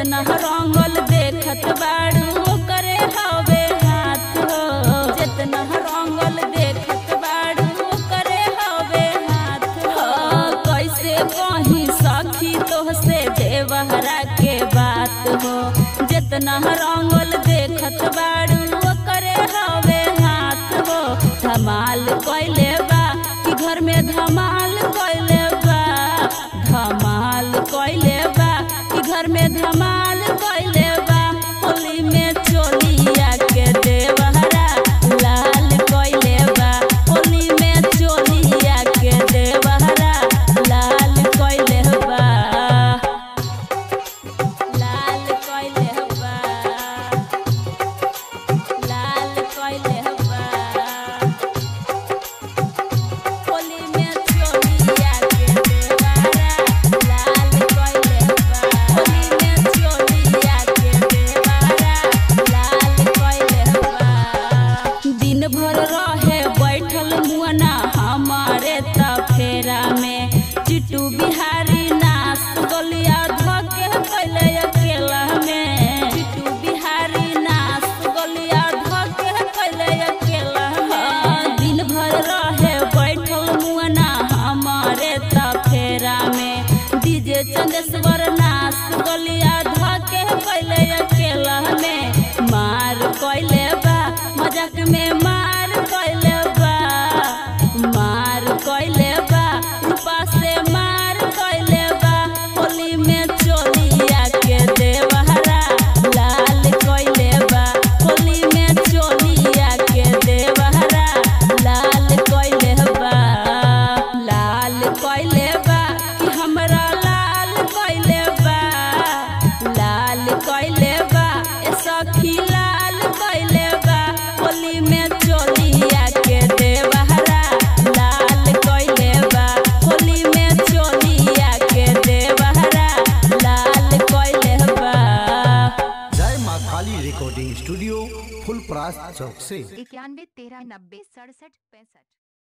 जितना रंगल देखत बाड़ू करे हवे हाथ हो जितना रंगल देखत बाड़ू करे हवे हाथ हो कैसे कहीं सखी तोहसे देवहरा के बात हो जितना रंगल देखत बाड़ू करे हवे हाथ हो धमाल कैले बा कि घर में धमाल कैले बा धमाल कैले बा कि घर में धमाल कैले बा होली में चोलिया के देवहरा लाल कैले बा होली में चोलिया के देवहरा लाल कैले बा लाल कैले बा लाल कैले बा होली में चोलिया के देवरा लाल कैले बा होली में चोलिया के देवरा लाल कैले बा दिन भर रहे बैठल मुअना हमारे त फेरा में चिट्टू बिहारी नाच गलिया धके कैले अकेला में चिट्टू बिहारी नाच गलिया धके कैले अकेला में दिन भर रहे बैठल मुअना हमारे त फेरा में डीजे चंदेश्वर नाच गलिया धके कैले अकेला में मार कैले बा मजाक में मार कैले बा मार कैले बा रूपा से मार कैले बा होली में चोलिया के देवहरा लाल कैले बा होली में चोलिया के देवहरा लाल कैले बा लाल कैले बा कि हमरा लाल कैले बा लाल कैले बा ए सखी लाल कैले बा होली में चोलिया के देवहरा लाल कैले बा होली में चोलिया के देवहरा लाल कैले बा जय माँ काली रिकॉर्डिंग स्टूडियो फुल प्रास चौक से इक्यानवे तेरह नब्बे सड़सठ पैंसठ